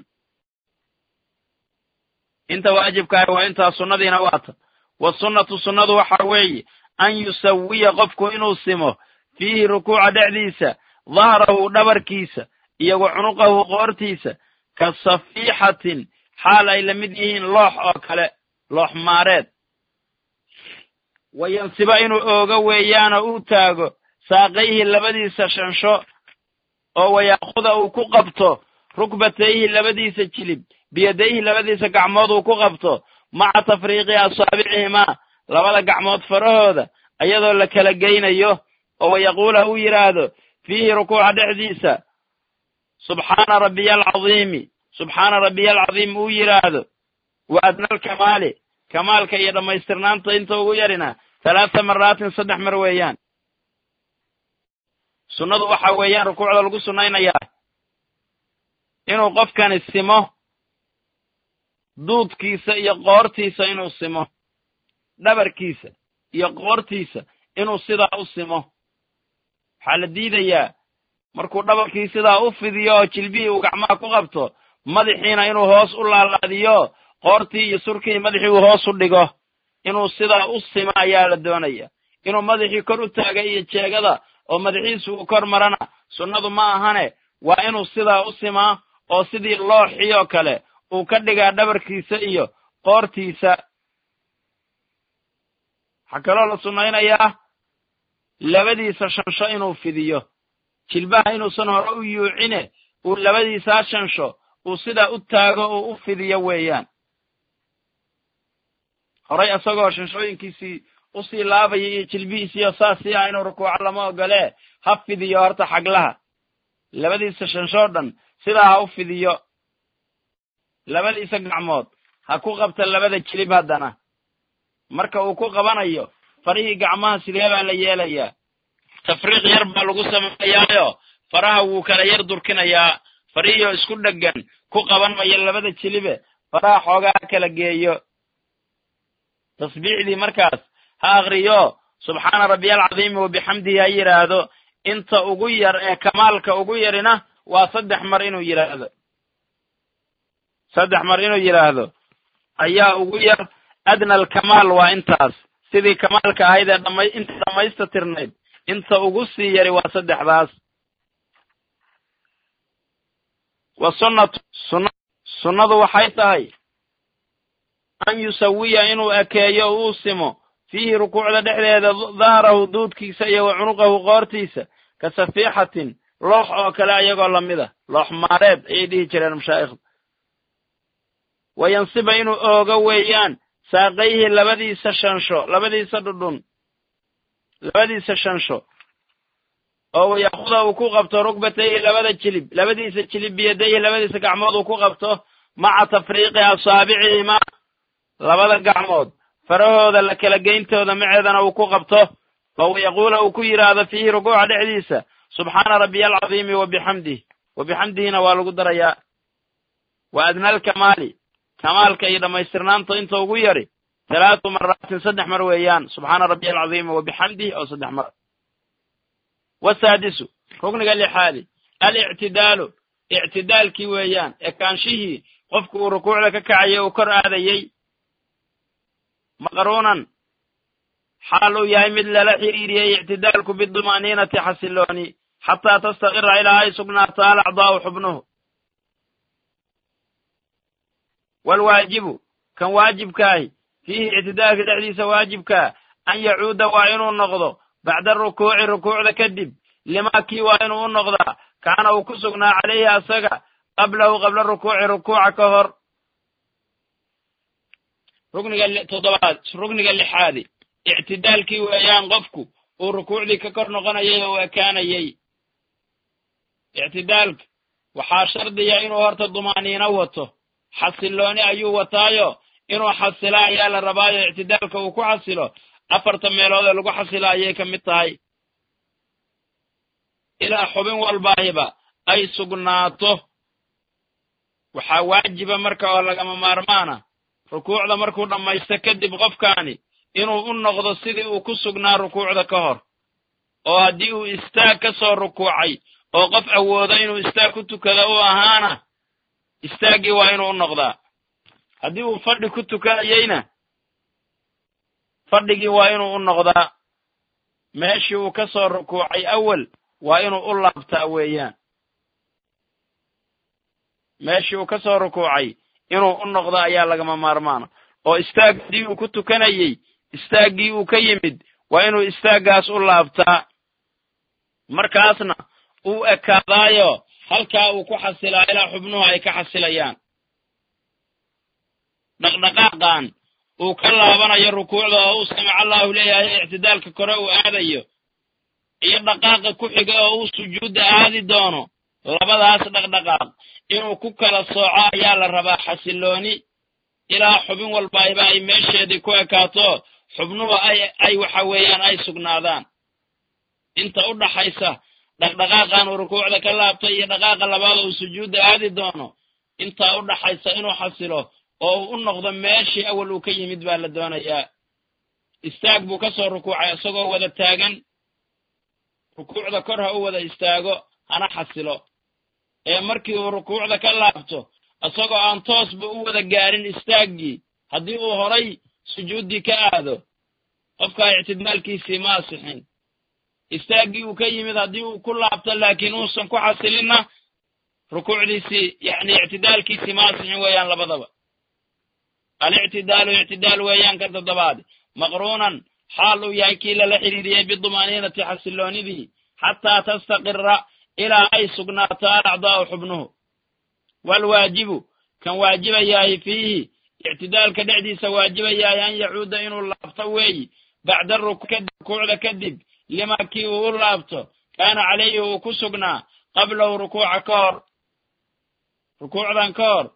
inta waajibkaahi waa intaa sunnadiina waata wasunnatu sunnadu waxa weeye an yusawiya qofku inuu simo fiihi rukuuca dhexdiisa dahrahu dhabarkiisa iyo wa cunuqahu qoortiisa ka safiixatin xaal ay la mid yihiin loox oo kale loox maareed wayansiba inuu ooga weeyaanoo uu taago saaqayhi labadiisa shansho oo wayaakuda uu ku qabto rukbatayhi labadiisa jilib biyadayhi labadiisa gacmood uu ku qabto maca tafriiqi asaabicihimaa labada gacmood farahooda ayadoo la kala geynayo oo wayaquula uu yidhaahdo fiihi rukuuca dhexdiisa subxaana rabbiya alcadiimi subxaana rabbiya alcadiim uu yidhaahdo wa adna alkamaali kamaalka iyo dhammaystirnaanta inta ugu yarina halaata maraatin saddex mar weeyaan sunnadu waxa weeyaan rukuucda lagu sunnaynayaa inuu qofkani simo duudkiisa iyo qoortiisa inuu simo dhabarkiisa iyo qoortiisa inuu sidaa u simo waxaa la diidayaa markuu dhabarkii sidaa u fidiyo oo jilbihii uu gacmaha ku qabto madaxiina inuu hoos u laalaadiyo qoortii iyo surkii madaxii uu hoos u dhigo inuu sidaa u simo ayaa la doonaya inuu madaxii kor u taaga iyo jeegada oo madaxiisu uu kor marana sunnadu ma ahane waa inuu sidaa u simaa oo sidii looxii oo kale uu ka dhigaa dhabarkiisa iyo qoortiisa waxaa kaloo la sunnaynayaa labadiisa shansho inuu fidiyo jilbaha inuusan hore u yuucine uu labadiisaa shansho uu sidaa u taago uu u fidiyo weeyaan horay isagoo shanshooyinkiisii usii laabaya iyo jilbihiisiiyo saasii ah inuu rukuuco lama ogolee ha fidiyo horta xaglaha labadiisa shanshoo dhan sidaa ha u fidiyo labadiisa gacmood ha ku qabta labada jilib haddana marka uu ku qabanayo farihii gacmaha sidee baa la yeelayaa tafriiq yar baa lagu sameeyaayo faraha wuu kala yar durkinayaa farihiioo isku dheggan ku qaban mayo labada jilibe faraha xoogaa kala geeyo tasbiixdii markaas ha akriyo subxaana rabbiya alcadiimi wa bixamdihi ha yidhaahdo inta ugu yar ee kamaalka ugu yarina waa saddex mar inuu yidhaahdo saddex mar inuu yidhaahdo ayaa ugu yar adna alkamaal waa intaas sidii kamaalka ahayd ee dhama inta dhammaysta tirnayd inta ugu sii yari waa saddexdaas wa sunnatu sunna sunnadu waxay tahay an yusawiya inuu ekeeyo uu simo fiihi rukuucda dhexdeeda dahrahu duudkiisa iyo wa cunuqahu qoortiisa ka safiixatin loox oo kale ayagoo lamid a loox maareed ayay dhihi jireen mashaa'ikhda wa yansiba inuu oogo weeyaan saaqayhi labadiisa shansho labadiisa dhudhun labadiisa shansho oo wayaakuda uu ku qabto rugbatayhi labada jilib labadiisa jilib biyadayhi labadiisa gacmood uu ku qabto maca tafriiqi asaabicihimaa labada gacmood farahooda la kala geyntooda maceedana uu ku qabto oo wayaquula uu ku yidhaahdo fiihi rukuuca dhexdiisa subxaana rabbiya alcadiimi wa bixamdih wa bixamdihina waa lagu darayaa wa adna alkamaali kamaalka iyo dhammaystirnaanta inta ugu yari talaatu maraatin saddex mar weeyaan subxaana rabbiya alcadiimi wa bixamdih oo saddex mar wasaadisu rukniga lixaadi alictidaalu ictidaalkii weeyaan ekaanshihii qofku uu rukuucda ka kacayay uu kor aadayey maqruunan xaal uu yahay mid lala xiriiriyey ictidaalku biduma'niinati xasilooni xataa tastaqira ilaa ay sugnaato alacdaa'u xubnuhu waalwaajibu kan waajibkaahi fiihi ictidaalka dhexdiisa waajibkaa an yacuuda waa inuu noqdo bacda rukuuci rukuucda kadib limaa kii waa inuu u noqdaa kaana uu ku sugnaa calayhi asaga qablahu qabla rukuuci rukuuca ka hor rukniga toddobaad rukniga lixaadi ictidaalkii weeyaan qofku uu rukuucdii ka kor noqonayay oo u ekaanayey ictidaalka waxaa shardiya inuu horta dumaaniino wato xasilooni ayuu wataayo inuu xasilo ayaa la rabaayo ictidaalka uu ku xasilo afarta meelood ee lagu xasilo ayay ka mid tahay ilaa xubin walbaahiba ay sugnaato waxaa waajiba marka oo lagama maarmaana rukuucda markuu dhammaysto kadib qofkaani inuu u noqdo sidii uu ku sugnaa rukuucda ka hor oo haddii uu istaag ka soo rukuucay oo qof awoodo inuu istaag ku tukado u ahaana istaaggii waa inuu u noqdaa haddii uu fadhi ku tukanayeyna fadhigii waa inuu u noqdaa meeshii uu ka soo rukuucay awal waa inuu u laabtaa weeyaan meeshii uu ka soo rukuucay inuu u noqdo ayaa lagama maarmaana oo istaag haddii uu ku tukanayey istaaggii uu ka yimid waa inuu istaaggaas u laabtaa markaasna uu ekaadaayo halkaa uu ku xasilaa ilaa xubnuhu ay ka xasilayaan dhaqdhaqaaqan uu ka laabanayo rukuucda oo uu samic allahu leeyahay ictidaalka kore uu aadayo iyo dhaqaaqa ku xiga oo uu sujuudda aadi doono labadaas dhaqdhaqaaq inuu ku kala sooco ayaa la rabaa xasilooni ilaa xubin walbaayba ay meesheedii ku ekaato xubnuhu ay ay waxa weeyaan ay sugnaadaan inta u dhaxaysa dhaqdhaqaaqan uu rukuucda ka laabtay iyo dhaqaaqa labaad uu sujuudda aadi doono intaa u dhaxaysa inuu xasilo oo uu u noqdo meeshii awal uu ka yimid baa la doonayaa istaag buu ka soo rukuucay isagoo wada taagan rukuucda kor ha u wada istaago hana xasilo ee markii uu rukuucda ka laabto isagoo aan toosba u wada gaarin istaaggii haddii uu horay sujuuddii ka aado qofkaa ictidaalkiisii ma asixin istaaggii uu ka yimid haddii uu ku laabto laakiin uusan ku xasilinna rukuucdiisii yacni ictidaalkiisii ma asixin weeyaan labadaba alictidaalu ictidaal weeyaan ka toddobaad maqruunan xaal uu yahay kii lala xidhiiriyey bidumaaniinati xasiloonidii xataa tastaqira ilaa ay sugnaato alacdaa'u xubnuhu waalwaajibu kan waajibayahay fiihi ictidaalka dhexdiisa waajibayahay an yacuuda inuu laabto weeyi bacda rukuucda kadib lima kii uu u laabto kaana calayhi uu ku sugnaa qablahu rukuuca ka hor rukuucdan ka hor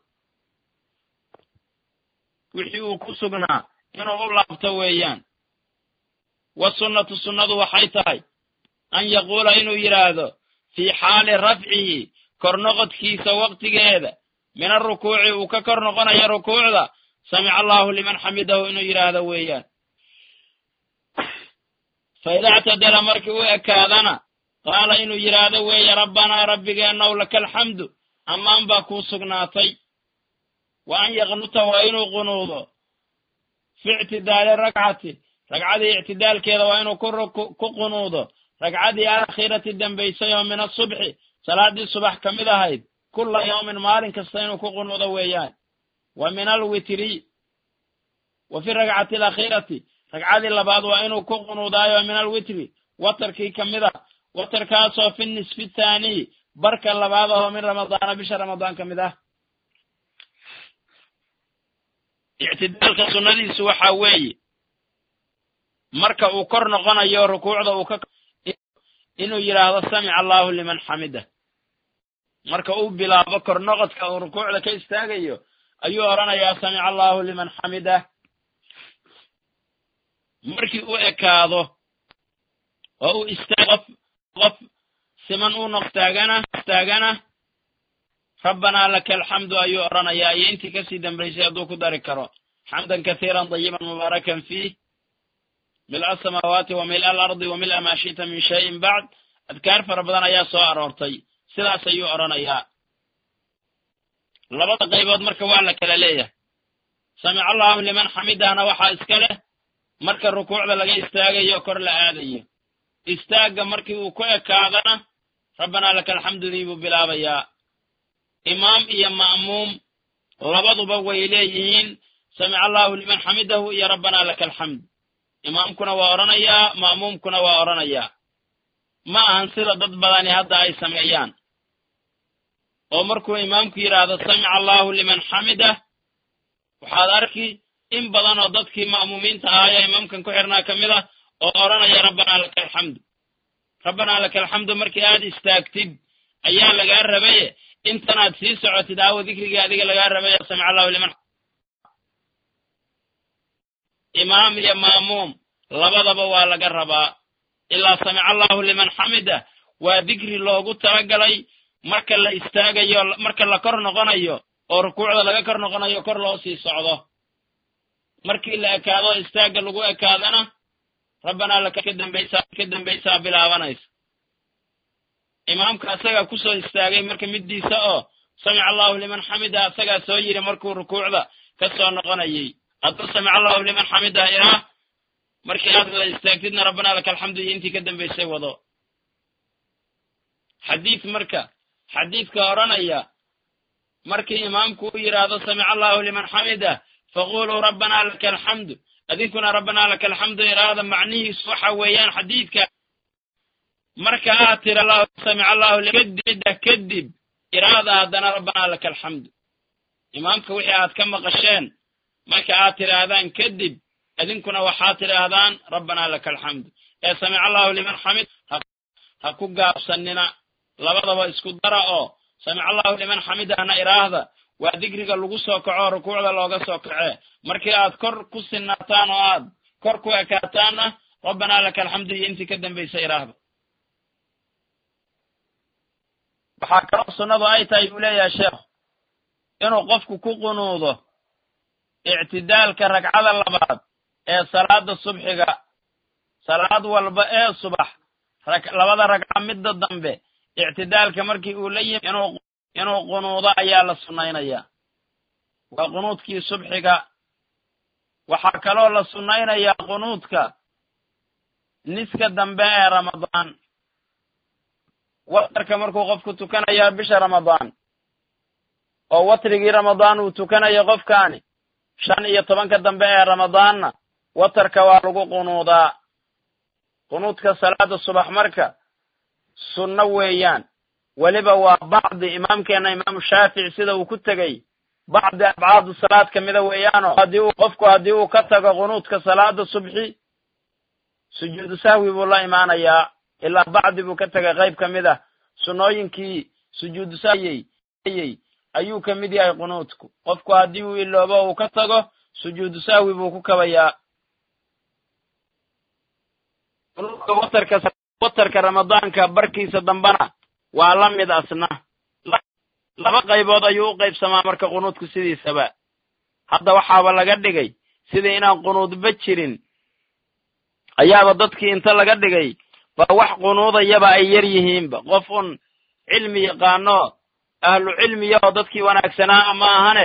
wixii uu ku sugnaa inuu u laabto weeyaan wasunnatu sunnadu waxay tahay an yaquula inuu yidhaahdo fii xaali rafcihi kor noqodkiisa waqtigeeda min arukuuci uu ka kor noqonayo rukuucda samica allahu liman xamidahu inuu yidhaahdo weeyaan fa ida ictadala markii u ekaadana qaala inuu yidhaahdo weeye rabbanaa rabbigeennaw laka alxamdu ammaan baa kuu sugnaatay wa an yaqnuta waa inuu qunuudo fi ictidaali rakcati ragcadii ictidaalkeeda waa inuu ku qunuudo ragcadii aakhirati dambaysay oo min asubxi salaaddii subax ka mid ahayd kulla yawmin maalin kasta inuu ku qunuudo weeyaan wa min alwitri wa fi ragcati alaakhirati ragcadii labaad waa inuu ku qunuudaayo min alwitri watarkii ka mid a watarkaasoo fi nisfi thaaniy barka labaad ahoo min ramadaana bisha ramadaan ka mid ah ictidaalka sunnadiisu waxaa weeye marka uu kor noqonayo rukuucda uu ka inuu yidhaahdo samica allahu liman xamida marka uu bilaabo kor noqodka uu rukuucda ka istaagayo ayuu odhanayaa samica allahu liman xamidah markii u ekaado oo uu istaag qof qof siman uu noqtaagana istaagana rabbanaa laka alxamdu ayuu odhanayaa iyo intii kasii dambaysay hadduu ku dari karo xamdan kathiiran dayiban mubaarakan fiih mil asamaawaati wa mil alardi wa mil maa shita min shayin bacd adkaar fara badan ayaa soo aroortay sidaas ayuu odhanayaa labada qaybood marka waa la kala leeyahay samica allahu liman xamidahna waxaa iska leh marka rukuucda laga istaagayo kor la aadayo istaagga markii uu ku ekaadana rabbanaa laka alxamdudii buu bilaabayaa imaam iyo ma'muum labaduba way leeyihiin samica allahu liman xamidahu iyo rabbanaa laka alxamd imaamkuna waa odhanayaa ma'muumkuna waa odhanayaa ma ahan sida dad badani hadda ay sameeyaan oo markuu imaamku yidhaahdo samica allahu liman xamidah waxaad arki in badan oo dadkii ma'muumiinta ahaayo imaamkan ku xirnaa ka mid ah oo odhanaya rabbanaa laka alxamdu rabbanaa laka alxamdu markii aad istaagtid ayaa lagaa rabaye intanaad sii socotid aawo dikrigii adiga lagaa rabaye samica allahu liman imaam iyo ma'muum labadaba waa laga rabaa ilaa samica allahu liman xamida waa dikri loogu talagalay marka la istaagayo marka la kor noqonayo oo rukuucda laga kor noqonayo kor loo sii socdo markii la ekaado istaagga lagu ekaadana rabbanaa laka ka dambaysaa ka dambaysaa bilaabanaysa imaamka asagaa kusoo istaagay marka middiisa oo samica allahu liman xamida asagaa soo yidhi markuu rukuucda ka soo noqonayay hadduu samica allahu liman xamida iraa markii aad wada istaagtidna rabbanaa laka alxamdu iyo intii ka dambaysay wado xadiid marka xadiidka odhanaya markii imaamku u yidhaahdo samica allahu liman xamida faquluu rabbanaa laka alxamdu adinkuna rabbanaa laka alxamdu iraada macnihiisu waxa weeyaan xadiidka marka aad tira samica allahu kadibda kadib iraada haddana rabbanaa laka alxamdu imaamka wixii aad ka maqasheen marka aad tidhaahdaan kadib idinkuna waxaad tidhaahdaan rabbanaa laka alxamdu ee samica allahu liman xamid ha ku gaabsanina labadaba isku dara oo samica allahu liman xamidahna iraahda waa digriga lagu soo kaco rukuucda looga soo kacee markii aad kor ku sinaataan oo aad kor ku ekaataanna rabbanaa laka alxamdu iyo intii ka dambaysa iraahda waxaa kaloo sunnadu ay tahay buu leeyahay sheekhu inuu qofku ku qunuudo ictidaalka ragcada labaad ee salaada subxiga salaad walba ee subax labada ragca midda dambe ictidaalka markii uu la yimi inuu qunuudo ayaa la sunnaynayaa waa qunuudkii subxiga waxaa kaloo la sunnaynayaa qunuudka niska dambe ee ramadaan watarka markuu qofku tukanayo bisha ramadaan oo watrigii ramadaan uu tukanayo qofkaani shan iyo tobanka dambe ee ramadaanna watarka waa lagu qunuudaa qunuudka salaada subax marka sunno weeyaan weliba waa bacdi imaamkeenna imaamu shaafici sida uu ku tegey bacdi abcaadu salaad ka mida weeyaano haddii uu qofku haddii uu ka tago qunuudka salaada subxi sujuudu sahwi buu la imaanayaa ilaa bacdi buu ka tegay qayb ka mid ah sunnooyinkii sujuudu sahwiyey ayuu ka mid yahay qunuudku qofku haddii uu iloobo uu ka tago sujuudu sahwi buu ku kabayaa qunuudka watarka watarka ramadaanka barkiisa dambana waa la mid asna laba qaybood ayuu u qaybsamaa marka qunuudku sidiisaba hadda waxaaba laga dhigay sidii inaan qunuudba jirin ayaaba dadkii inta laga dhigay baa wax qunuudayaba ay yar yihiinba qof un cilmi yaqaano ahlu cilmiya oo dadkii wanaagsanaa ma ahane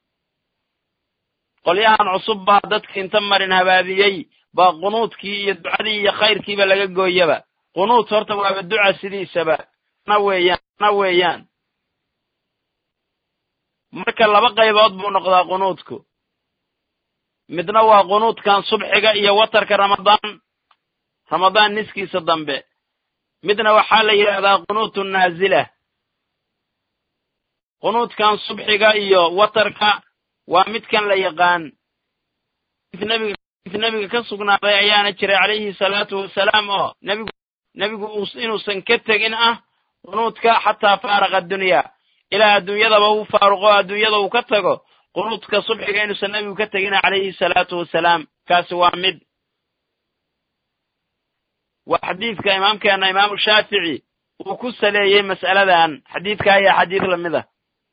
qolyahan cusub baa dadkii inta marin habaabiyey baa qunuudkii iyo ducadii iyo khayrkiiba laga gooyaba qunuud horta waaba duca sidiisaba na weeyaan na weeyaan marka laba qaybood buu noqdaa qunuudku midna waa qunuudkan subxiga iyo watarka ramadaan ramadaan niskiisa dambe midna waxaa la yidhaahdaa qunuutu naazila qunuudkan subxiga iyo watarka waa midkan la yaqaan nebiga nebiga ka sugnaaday ayaana jiray calayhi salaatu wasalaam oo nebigu nebigu inuusan ka tegin ah qunuudka xataa faaraqa addunya ilaa adduunyadaba uu faaruqo adduunyada uu ka tago qunuudka subxiga inuusan nebigu ka tegina calayhi salaatu wasalaam kaasi waa mid waa xadiidka imaamkeena imaamu shaafici uu ku saleeyey mas'aladan xadiidka ayaa xadiid lamid ah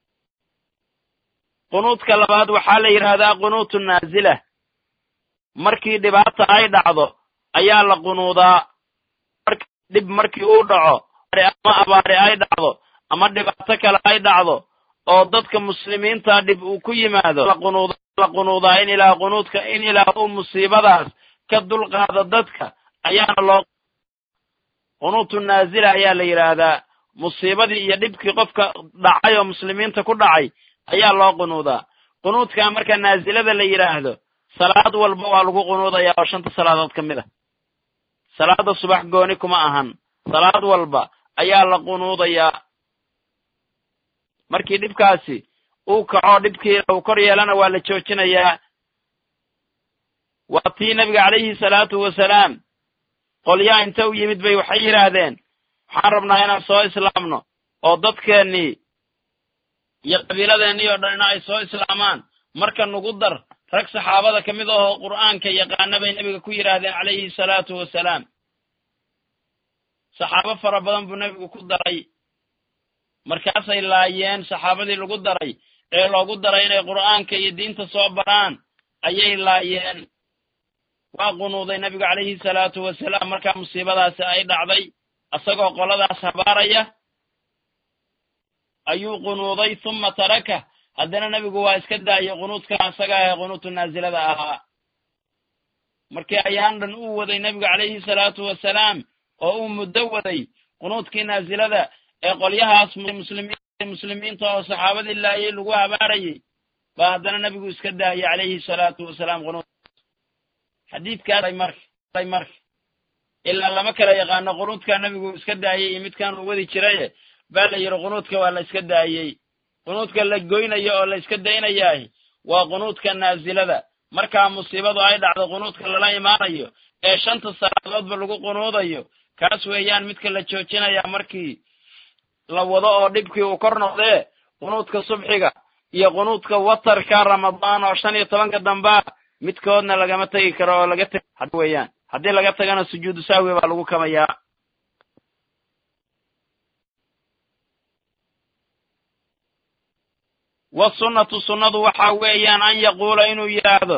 qunuudka labaad waxaa la yidhaahdaa qunuutu naazila markii dhibaata ay dhacdo ayaa la qunuudaa dhib markii uu dhaco ama abaari ay dhacdo ama dhibaato kale ay dhacdo oo dadka muslimiinta dhib uu ku yimaado la qunuudaa in ilaah qunuudka in ilaah uu musiibadaas ka dulqaado dadka ayaana loo qunuutu naazila ayaa la yidhaahdaa musiibadii iyo dhibkii qofka dhacay oo muslimiinta ku dhacay ayaa loo qunuudaa qunuudka marka naazilada la yidhaahdo salaad walba waa lagu qunuudayaa oo shanta salaadood ka mid a salaada subax gooni kuma ahan salaad walba ayaa la qunuudayaa markii dhibkaasi uu kaco dhibkii uu kor yeelana waa la joojinayaa waa tii nebiga calayhi salaatu wasalaam qolyaa inta u yimid bay waxay yidhaahdeen waxaan rabnaa inaan soo islaamno oo dadkeennii iyo qabiiladeennii oo dhan ina ay soo islaamaan marka nugu dar rag saxaabada ka mid ahoo qur'aanka yaqaana bay nebiga ku yidhaahdeen calayhi salaatu wasalaam saxaabo fara badan buu nebigu ku daray markaasay laayeen saxaabadii lagu daray ee loogu daray inay qur'aanka iyo diinta soo baraan ayay laayeen waa qunuuday nebigu calayhi salaatu wasalaam markaa musiibadaasi ay dhacday isagoo qoladaas habaaraya ayuu qunuuday huma taraka haddana nebigu waa iska daayay qunuudka isaga ahe qunuutu naazilada ahaa markii ayaan dhan uu waday nebigu calayhi salaatu wasalaam oo uu muddo waday qunuudkii naazilada ee qolyahaas muslimiinta oo saxaabadii laayay lagu habaarayay baa haddana nebigu iska daayay calayhi salaatu wasalaam qunuud xadiidkaas marka marka ilaa lama kala yaqaano qunuudka nebigu iska daayay iyo midkan uu wadi jiraye baa la yidhi qunuudka waa la iska daayey qunuudka la goynayo oo la iska daynayaah waa qunuudka naazilada markaa musiibadu ay dhacdo qunuudka lala imaanayo ee shanta salaadoodba lagu qunuudayo kaas weeyaan midka la joojinaya markii la wado oo dhibkii uu kor noqdee qunuudka subxiga iyo qunuudka watarka ramadaan oo shan iyo tobanka dambaa midkoodna lagama tegi karo oo laga teg weeyaan haddii laga tagana sujuudu sahwi baa lagu kamayaa wasunnatu sunnadu waxa weeyaan an yaquula inuu yidhaahdo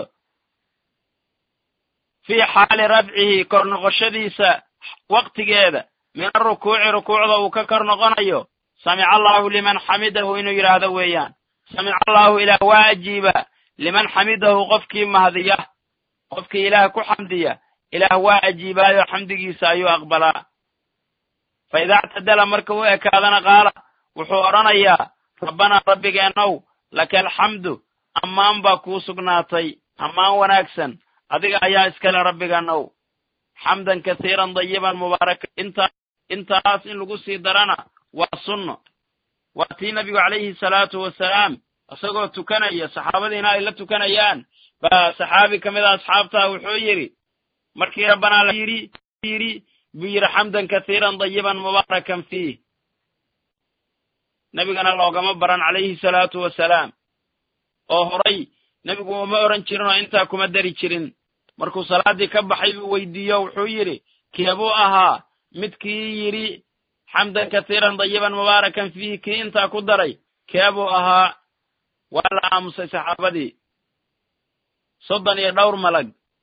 fii xaali rafcihi kor noqoshadiisa waqtigeeda min arukuuci rukuucda uu ka kor noqonayo samica allaahu liman xamidahu inuu yidhaahdo weeyaan samica allaahu ilaah waa ajiiba liman xamidahu qofkii mahdiya qofkii ilaah ku xamdiya ilaah waa ajiibaayo xamdigiisa ayuu aqbalaa fa idaa ictadala marka u ekaadana qaala wuxuu odhanayaa rabbanaa rabbigeennow laka alxamdu ammaan baa kuu sugnaatay ammaan wanaagsan adiga ayaa iskale rabbigannow xamdan kasiiran dayiban mubaaraka intaa intaas in lagu sii darana waa sunno waa tii nebigu calayhi salaatu wasalaam isagoo tukanaya saxaabadiina ay la tukanayaan baa saxaabi ka mid a asxaabtaa wuxuu yidhi markii rabbanaa la yidhi yidhi buu yidhi xamdan kasiiran dayiban mubaarakan fiih nebigana loogama baran calayhi salaatu wasalaam oo horay nebigu uma odhan jirin oo intaa kuma dari jirin markuu salaaddii ka baxay buu weydiiyo wuxuu yidhi keebuu ahaa midkii yidhi xamdan kasiiran dayiban mubaarakan fiihi kii intaa ku daray keebuu ahaa waa la aamusay saxaabadii soddon iyo dhowr malag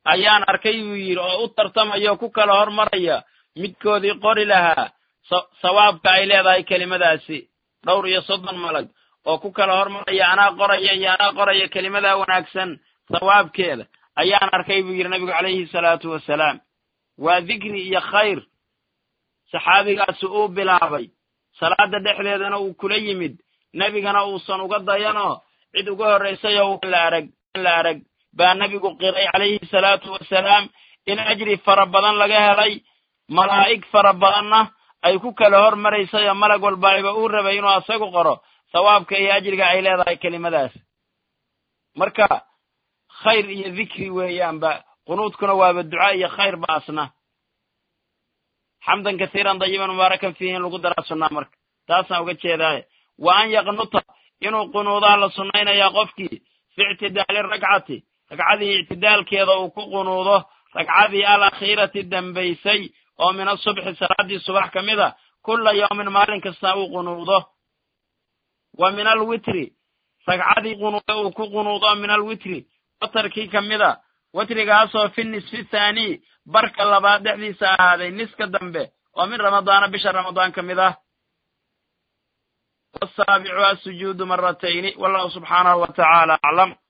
ayaan arkay buu yidhi oo u tartamaya ku kala hormaraya midkoodii qori lahaa sawaabka ay leedahay kelimadaasi dhowr iyo soddon malag oo ku kala hormaraya anaa qoraya iyo anaa qoraya kelimadaa wanaagsan sawaabkeeda ayaan arkay buu yidhi nabigu calayhi salaatu wasalaam waa dikri iyo khayr saxaabigaasi uu bilaabay salaada dhexdeedana uu kula yimid nebigana uusan uga dayanoo cid uga horraysayoo la arag la arag baa nebigu qiray calayhi salaatu wasalaam in ajri fara badan laga helay malaa'ig fara badanna ay ku kala hormaraysayoo malag walbaayba uu rabay inuu asagu qoro sawaabka iyo ajriga ay leedahay kelimadaas marka khayr iyo dikri weeyaanba qunuudkuna waaba duca iyo khayr ba asna xamdan kasiiran dayiban mubaarakan fiihi in lagu daraa sunnaa marka taasaan uga jeedaaye wa an yaqnuta inuu qunuudaha la sunnaynayaa qofkii fi ictidaali ragcati ragcadii ictidaalkeeda uu ku qunuudo ragcadii alakhiirati dambaysay oo min asubxi salaaddii subax ka mid a kulla yawmin maalin kasta uu qunuudo wa min alwitri ragcadii qunuuda uu ku qunuudo min alwitri watarkii ka mid a witrigaasoo fi nisfi thaani barka labaad dhexdiisa ahaaday niska dambe oo min ramadaana bisha ramadaan ka mid ah wasaabicu asujuudu maratayni wallahu subxaanahu wa tacaala aclam